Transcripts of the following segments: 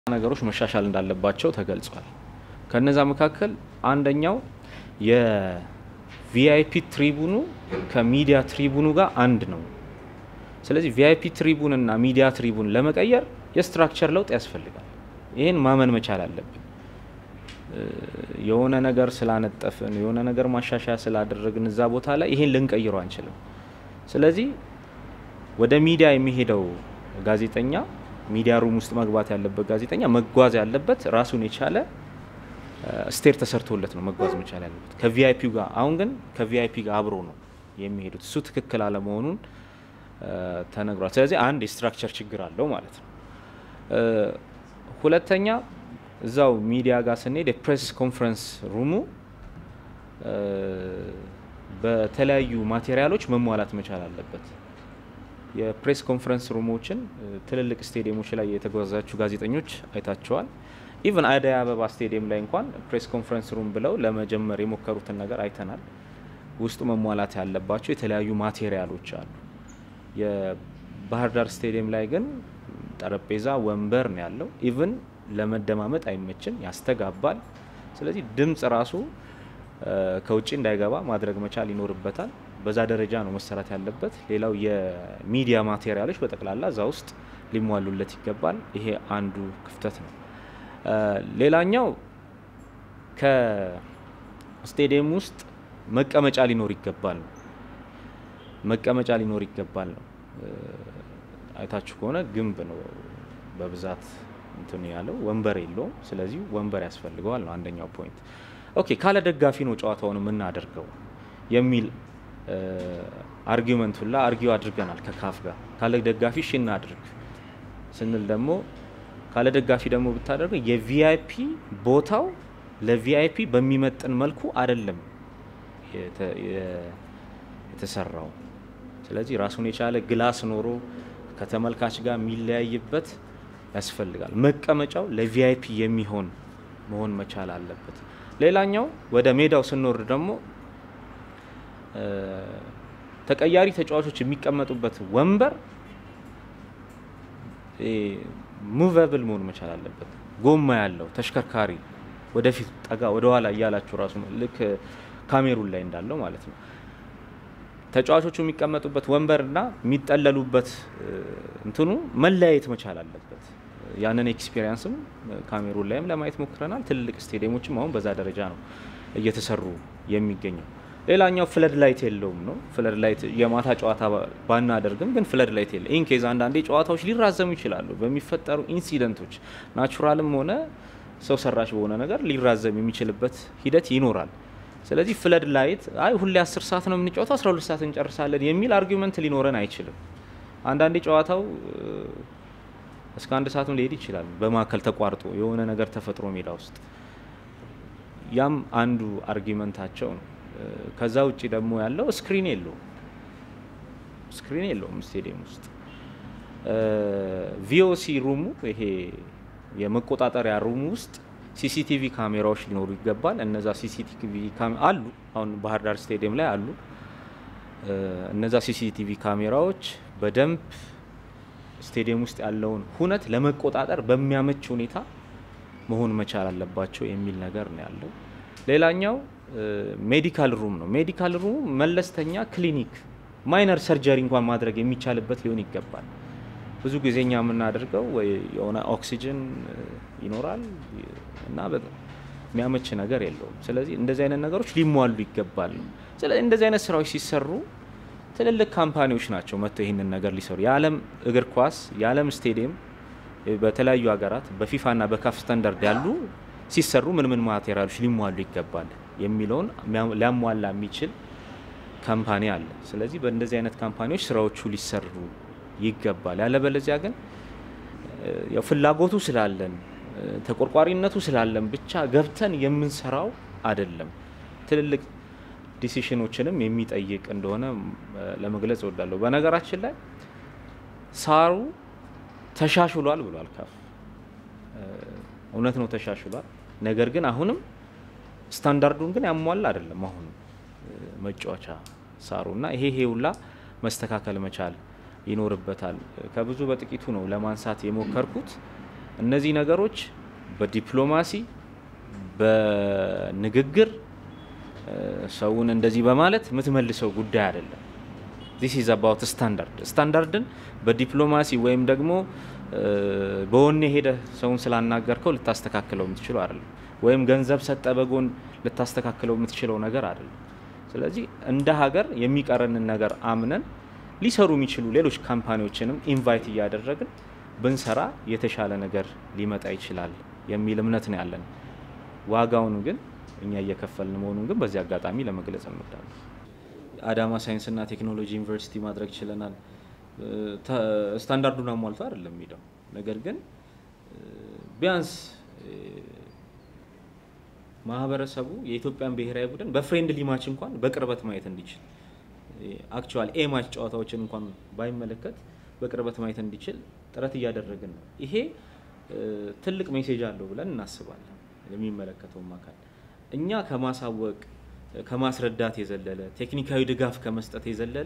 ነገሮች መሻሻል እንዳለባቸው ተገልጿል። ከነዛ መካከል አንደኛው የቪአይፒ ትሪቡኑ ከሚዲያ ትሪቡኑ ጋር አንድ ነው። ስለዚህ ቪአይፒ ትሪቡን እና ሚዲያ ትሪቡን ለመቀየር የስትራክቸር ለውጥ ያስፈልጋል። ይህን ማመን መቻል አለብን። የሆነ ነገር ስላነጠፍን የሆነ ነገር ማሻሻያ ስላደረግን እዛ ቦታ ላይ ይሄን ልንቀይረው አንችልም። ስለዚህ ወደ ሚዲያ የሚሄደው ጋዜጠኛ ሚዲያ ሩም ውስጥ መግባት ያለበት ጋዜጠኛ መጓዝ ያለበት ራሱን የቻለ ስቴር ተሰርቶለት ነው መጓዝ መቻል ያለበት ከቪአይፒው ጋር። አሁን ግን ከቪአይፒ ጋር አብሮ ነው የሚሄዱት። እሱ ትክክል አለመሆኑን ተነግሯል። ስለዚህ አንድ የስትራክቸር ችግር አለው ማለት ነው። ሁለተኛ እዛው ሚዲያ ጋር ስንሄድ የፕሬስ ኮንፈረንስ ሩሙ በተለያዩ ማቴሪያሎች መሟላት መቻል አለበት። የፕሬስ ኮንፈረንስ ሩሞችን ትልልቅ ስቴዲየሞች ላይ የተጓዛችሁ ጋዜጠኞች አይታቸዋል። ኢቨን አደይ አበባ ስቴዲየም ላይ እንኳን ፕሬስ ኮንፈረንስ ሩም ብለው ለመጀመር የሞከሩትን ነገር አይተናል። ውስጡ መሟላት ያለባቸው የተለያዩ ማቴሪያሎች አሉ። የባህር ዳር ስቴዲየም ላይ ግን ጠረጴዛ፣ ወንበር ነው ያለው። ኢቭን ለመደማመጥ አይመችም፣ ያስተጋባል። ስለዚህ ድምፅ ራሱ ከውጭ እንዳይገባ ማድረግ መቻል ይኖርበታል። በዛ ደረጃ ነው መሰራት ያለበት። ሌላው የሚዲያ ማቴሪያሎች በጠቅላላ እዛ ውስጥ ሊሟሉለት ይገባል። ይሄ አንዱ ክፍተት ነው። ሌላኛው ከስቴዲየም ውስጥ መቀመጫ ሊኖር ይገባል ነው መቀመጫ ሊኖር ይገባል ነው። አይታችሁ ከሆነ ግንብ ነው በብዛት እንትን ያለው ወንበር የለውም። ስለዚህ ወንበር ያስፈልገዋል ነው አንደኛው ፖይንት። ኦኬ ካለ ደጋፊ ነው ጨዋታውን የምናደርገው የሚል አርጊመንት ሁላ አርጊው አድርገናል ከካፍ ጋር። ካለ ደጋፊ እሺ እናድርግ ስንል ደግሞ ካለ ደጋፊ ደግሞ ብታደርገው የቪአይፒ ቦታው ለቪአይፒ በሚመጥን መልኩ አይደለም የተሰራው። ስለዚህ ራሱን የቻለ ግላስ ኖሮ ከተመልካች ጋር የሚለያይበት ያስፈልጋል። መቀመጫው ለቪአይፒ የሚሆን መሆን መቻል አለበት። ሌላኛው ወደ ሜዳው ስንወርድ ደግሞ ተቀያሪ ተጫዋቾች የሚቀመጡበት ወንበር ሙቨብል መሆን መቻል አለበት። ጎማ ያለው ተሽከርካሪ ወደፊት ጠጋ ወደኋላ እያላችሁ ራሱ ልክ ካሜሩን ላይ እንዳለው ማለት ነው። ተጫዋቾቹ የሚቀመጡበት ወንበርና የሚጠለሉበት እንትኑ መለያየት መቻል አለበት። ያንን ኤክስፔሪንስም ካሜሩን ላይም ለማየት ሞክረናል። ትልልቅ ስቴዲየሞችም አሁን በዛ ደረጃ ነው እየተሰሩ የሚገኘው። ሌላኛው ፍለድ ላይት የለውም ነው። ፍለድ ላይት የማታ ጨዋታ ባናደርግም ግን ፍለድ ላይት የለ ኢንኬዝ አንዳንዴ ጨዋታዎች ሊራዘሙ ይችላሉ በሚፈጠሩ ኢንሲደንቶች ናቹራልም ሆነ ሰው ሰራሽ በሆነ ነገር ሊራዘም የሚችልበት ሂደት ይኖራል። ስለዚህ ፍለድ ላይት አይ ሁሌ አስር ሰዓት ነው የምንጫወተው አስራ ሁለት ሰዓት እንጨርሳለን የሚል አርጊመንት ሊኖረን አይችልም። አንዳንዴ ጨዋታው እስከ አንድ ሰዓትም ሊሄድ ይችላል በመካከል ተቋርጦ የሆነ ነገር ተፈጥሮ ሜዳ ውስጥ ያም አንዱ አርጊመንታቸው ነው። ከዛ ውጭ ደግሞ ያለው ስክሪን የለውም ስክሪን የለውም ስቴዲየም ውስጥ ቪኦሲ ሩሙ ይሄ የመቆጣጠሪያ ሩሙ ውስጥ ሲሲቲቪ ካሜራዎች ሊኖሩ ይገባል። እነዛ ሲሲቲቪ አሉ፣ አሁን ባህር ዳር ስቴዲየም ላይ አሉ። እነዛ ሲሲቲቪ ካሜራዎች በደንብ ስቴዲየም ውስጥ ያለውን ሁነት ለመቆጣጠር በሚያመች ሁኔታ መሆን መቻል አለባቸው የሚል ነገር ነው ያለው። ሌላኛው ሜዲካል ሩም ነው። ሜዲካል ሩም መለስተኛ ክሊኒክ፣ ማይነር ሰርጀሪ እንኳን ማድረግ የሚቻልበት ሊሆን ይገባል። ብዙ ጊዜ እኛ የምናደርገው ወይ የሆነ ኦክሲጅን ይኖራል እና የሚያመች ነገር የለውም። ስለዚህ እንደዚህ አይነት ነገሮች ሊሟሉ ይገባል። ስለዚህ እንደዚህ አይነት ስራዎች ሲሰሩ ትልልቅ ካምፓኒዎች ናቸው መጥተው ይህንን ነገር ሊሰሩ። የዓለም እግር ኳስ የዓለም ስቴዲየም በተለያዩ ሀገራት በፊፋና በካፍ ስታንዳርድ ያሉ ሲሰሩ ምን ምን ማቴሪያሎች ሊሟሉ ይገባል የሚለውን ሊያሟላ የሚችል ካምፓኒ አለ። ስለዚህ በእንደዚህ አይነት ካምፓኒዎች ስራዎቹ ሊሰሩ ይገባል። ያለበለዚያ ግን ያው ፍላጎቱ ስላለን ተቆርቋሪነቱ ስላለን ብቻ ገብተን የምንሰራው አይደለም። ትልልቅ ዲሲሽኖችንም የሚጠይቅ እንደሆነ ለመግለጽ እወዳለሁ። በነገራችን ላይ ሳሩ ተሻሽሏል ብሏል ካፍ። እውነት ነው ተሻሽሏል። ነገር ግን አሁንም ስታንዳርዱን ግን ያሟላ አይደለም። አሁንም መጫወቻ ሳሩ እና ይሄ ይሄ ሁላ መስተካከል መቻል ይኖርበታል። ከብዙ በጥቂቱ ነው ለማንሳት የሞከርኩት። እነዚህ ነገሮች በዲፕሎማሲ በንግግር ሰውን እንደዚህ በማለት የምትመልሰው ጉዳይ አይደለም። ዚስ ኢዝ አባውት ስታንዳርድ። ስታንዳርድን በዲፕሎማሲ ወይም ደግሞ በወኔ ሄደ ሰውን ስላናገርከው ልታስተካክለው የምትችለው አይደለም። ወይም ገንዘብ ሰጠ በጎን ልታስተካክለው የምትችለው ነገር አይደለም። ስለዚህ እንደ ሀገር የሚቀረንን ነገር አምነን ሊሰሩ የሚችሉ ሌሎች ካምፓኒዎችንም ኢንቫይት እያደረግን ብንሰራ የተሻለ ነገር ሊመጣ ይችላል የሚል እምነት ነው ያለን። ዋጋውን ግን እኛ እየከፈልን መሆኑን ግን በዚህ አጋጣሚ ለመግለጽ እንወዳለን። አዳማ ሳይንስና ቴክኖሎጂ ዩኒቨርሲቲ ማድረግ ችለናል። ስታንዳርዱን አሟልቶ አይደለም የሚለው ነገር ግን ቢያንስ ማህበረሰቡ የኢትዮጵያን ብሔራዊ ቡድን በፍሬንድሊ ማች እንኳን በቅርበት ማየት እንዲችል አክቹዋሊ ኤ ማች ጨዋታዎችን እንኳን ባይመለከት በቅርበት ማየት እንዲችል ጥረት እያደረግን ነው። ይሄ ትልቅ ሜሴጅ አለው ብለን እናስባለን። የሚመለከተውም አካል እኛ ከማሳወቅ ከማስረዳት የዘለለ ቴክኒካዊ ድጋፍ ከመስጠት የዘለለ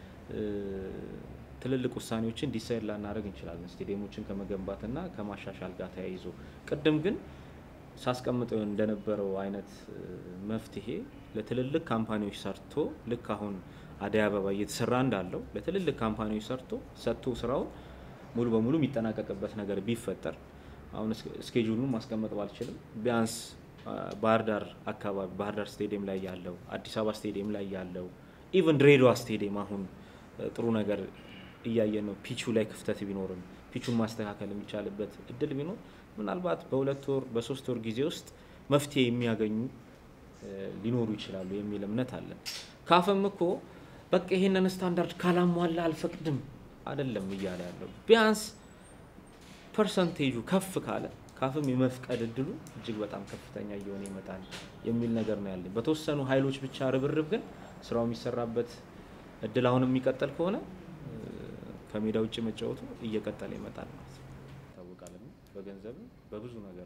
ትልልቅ ውሳኔዎችን ዲሳይድ ላናደርግ እንችላለን፣ ስቴዲየሞችን ከመገንባትና ከማሻሻል ጋር ተያይዞ። ቅድም ግን ሳስቀምጠው እንደነበረው አይነት መፍትሄ ለትልልቅ ካምፓኒዎች ሰርቶ ልክ አሁን አደይ አበባ እየተሰራ እንዳለው ለትልልቅ ካምፓኒዎች ሰርቶ ሰጥቶ ስራውን ሙሉ በሙሉ የሚጠናቀቅበት ነገር ቢፈጠር አሁን ስኬጁሉን ማስቀመጥ ባልችልም ቢያንስ ባህር ዳር አካባቢ ባህር ዳር ስቴዲየም ላይ ያለው አዲስ አበባ ስቴዲየም ላይ ያለው ኢቨን ድሬዳዋ ስቴዲየም አሁን ጥሩ ነገር እያየን ነው። ፒቹ ላይ ክፍተት ቢኖርም ፒቹን ማስተካከል የሚቻልበት እድል ቢኖር ምናልባት በሁለት ወር በሶስት ወር ጊዜ ውስጥ መፍትሄ የሚያገኙ ሊኖሩ ይችላሉ የሚል እምነት አለን። ካፍም እኮ በቃ ይሄንን ስታንዳርድ ካላሟላ አልፈቅድም አይደለም እያለ ያለው ቢያንስ ፐርሰንቴጁ ከፍ ካለ ካፍም የመፍቀድ እድሉ እጅግ በጣም ከፍተኛ እየሆነ ይመጣል የሚል ነገር ነው ያለኝ። በተወሰኑ ኃይሎች ብቻ ርብርብ ግን ስራው የሚሰራበት እድል አሁን የሚቀጠል ከሆነ ከሜዳ ውጭ መጫወቱ እየቀጠለ ይመጣል ማለት ነው። ይታወቃል። በገንዘብም በብዙ ነገር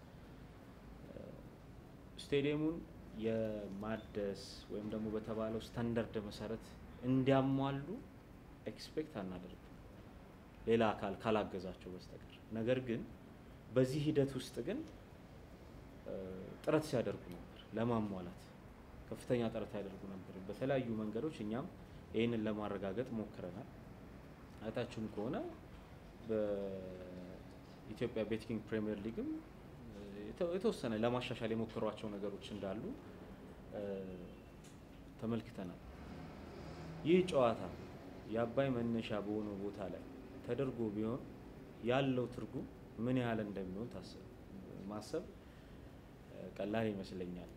ስቴዲየሙን የማደስ ወይም ደግሞ በተባለው ስታንዳርድ መሰረት እንዲያሟሉ ኤክስፔክት አናደርግም ሌላ አካል ካላገዛቸው በስተቀር። ነገር ግን በዚህ ሂደት ውስጥ ግን ጥረት ሲያደርጉ ነበር፣ ለማሟላት ከፍተኛ ጥረት ያደርጉ ነበር በተለያዩ መንገዶች። እኛም ይህንን ለማረጋገጥ ሞክረናል። አይታችሁም ከሆነ በኢትዮጵያ ቤትኪንግ ፕሪሚየር ሊግም የተወሰነ ለማሻሻል የሞከሯቸው ነገሮች እንዳሉ ተመልክተናል። ይህ ጨዋታ የአባይ መነሻ በሆነው ቦታ ላይ ተደርጎ ቢሆን ያለው ትርጉም ምን ያህል እንደሚሆን ታስብ ማሰብ ቀላል ይመስለኛል።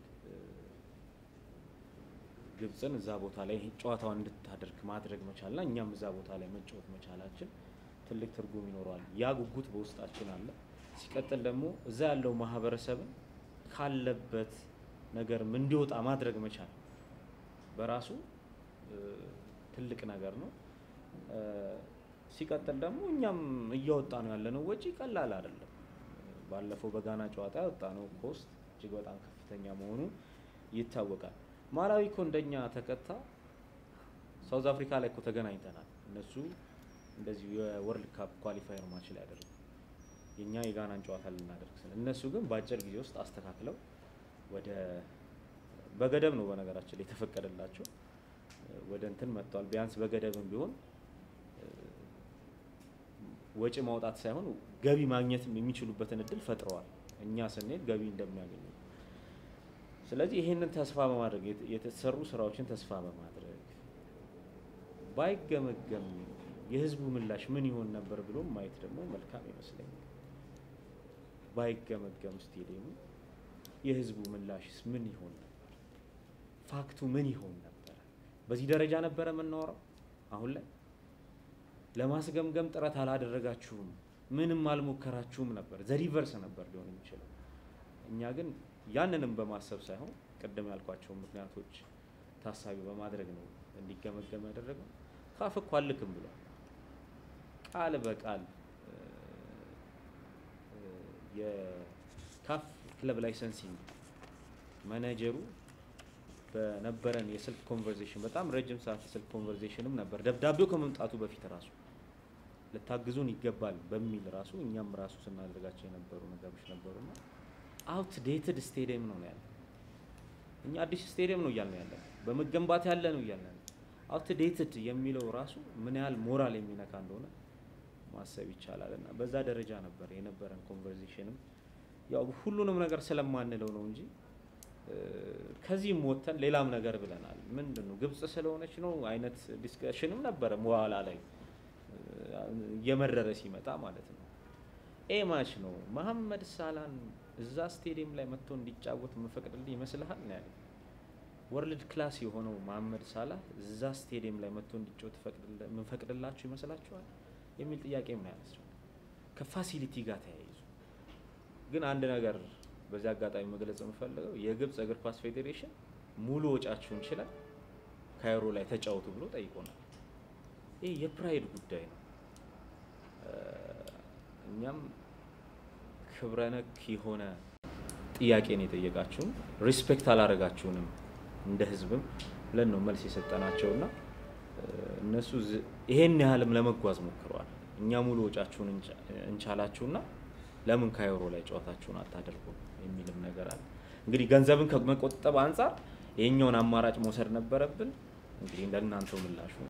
ግብፅን እዛ ቦታ ላይ ጨዋታዋን እንድታደርግ ማድረግ መቻልና እኛም እዛ ቦታ ላይ መጫወት መቻላችን ትልቅ ትርጉም ይኖረዋል። ያ ጉጉት በውስጣችን አለ። ሲቀጥል ደግሞ እዛ ያለው ማህበረሰብን ካለበት ነገርም እንዲወጣ ማድረግ መቻል በራሱ ትልቅ ነገር ነው። ሲቀጥል ደግሞ እኛም እያወጣ ነው ያለነው ወጪ ቀላል አይደለም። ባለፈው በጋና ጨዋታ ያወጣ ነው ኮስት እጅግ በጣም ከፍተኛ መሆኑ ይታወቃል። ማላዊ እኮ እንደኛ ተከታ ሳውዝ አፍሪካ ላይ እኮ ተገናኝተናል። እነሱ እንደዚሁ የወርልድ ካፕ ኳሊፋየር ማች ላይ ያደርጉ የእኛ የጋናን ጨዋታ ልናደርግ ስለ እነሱ ግን በአጭር ጊዜ ውስጥ አስተካክለው ወደ በገደብ ነው በነገራችን ላይ የተፈቀደላቸው ወደ እንትን መጥተዋል። ቢያንስ በገደብም ቢሆን ወጪ ማውጣት ሳይሆን ገቢ ማግኘትም የሚችሉበትን እድል ፈጥረዋል። እኛ ስንሄድ ገቢ እንደሚያገኙ ስለዚህ ይህንን ተስፋ በማድረግ የተሰሩ ስራዎችን ተስፋ በማድረግ ባይገመገም የህዝቡ ምላሽ ምን ይሆን ነበር ብሎ ማየት ደግሞ መልካም ይመስለኛል። ባይገመገም ስቴዲየሙ የህዝቡ ምላሽስ ምን ይሆን ነበር? ፋክቱ ምን ይሆን ነበረ? በዚህ ደረጃ ነበረ የምናወራው? አሁን ላይ ለማስገምገም ጥረት አላደረጋችሁም፣ ምንም አልሞከራችሁም ነበር። ዘሪቨርስ ነበር ሊሆን የሚችለው። እኛ ግን ያንንም በማሰብ ሳይሆን ቅድም ያልኳቸውን ምክንያቶች ታሳቢ በማድረግ ነው እንዲገመገም ያደረገው። ካፍ እኮ አልክም ብሏል። ቃል በቃል የካፍ ክለብ ላይሰንሲንግ ማኔጀሩ በነበረን የስልክ ኮንቨርዜሽን በጣም ረጅም ሰዓት የስልክ ኮንቨርዜሽንም ነበር፣ ደብዳቤው ከመምጣቱ በፊት ራሱ ልታግዙን ይገባል በሚል ራሱ እኛም ራሱ ስናደርጋቸው የነበሩ ነገሮች ነበሩና አውት ዴትድ ስቴዲየም ነው ያለ። እኛ አዲስ ስቴዲየም ነው እያልን ያለ በመገንባት ያለ ነው እያልን ያለ አውት ዴትድ የሚለው ራሱ ምን ያህል ሞራል የሚነካ እንደሆነ ማሰብ ይቻላል። እና በዛ ደረጃ ነበር የነበረን ኮንቨርዜሽንም ያው ሁሉንም ነገር ስለማንለው ነው እንጂ ከዚህም ወጥተን ሌላም ነገር ብለናል። ምንድን ነው ግብጽ ስለሆነች ነው አይነት ዲስከሽንም ነበረ በኋላ ላይ እየመረረ ሲመጣ ማለት ነው። ኤ ማች ነው መሐመድ ሳላን እዛ ስቴዲየም ላይ መጥቶ እንዲጫወት የምፈቅድልህ ይመስልሃል ነው ያለ። ወርልድ ክላስ የሆነው መሐመድ ሳላህ እዛ ስቴዲየም ላይ መጥቶ እንዲጫወት የምንፈቅድላችሁ ይመስላችኋል የሚል ጥያቄም ነው ያነሳው ከፋሲሊቲ ጋር ተያይዞ ግን አንድ ነገር በዚህ አጋጣሚ መግለጽ የምፈልገው የግብፅ እግር ኳስ ፌዴሬሽን ሙሉ ወጫችሁን ችለን ካይሮ ላይ ተጫወቱ ብሎ ጠይቆናል። ይህ የፕራይድ ጉዳይ ነው። እኛም ክብረነክ የሆነ ጥያቄን የጠየቃችሁን ሪስፔክት አላረጋችሁንም እንደ ህዝብም ብለን ነው መልስ የሰጠናቸውና እነሱ ይሄን ያህልም ለመጓዝ ሞክረዋል። እኛ ሙሉ ወጫችሁን እንቻላችሁና ለምን ካይሮ ላይ ጨዋታችሁን አታደርጉ የሚልም ነገር አለ። እንግዲህ ገንዘብን ከመቆጠብ አንጻር ይሄኛውን አማራጭ መውሰድ ነበረብን። እንግዲህ ለእናንተው ምላሹ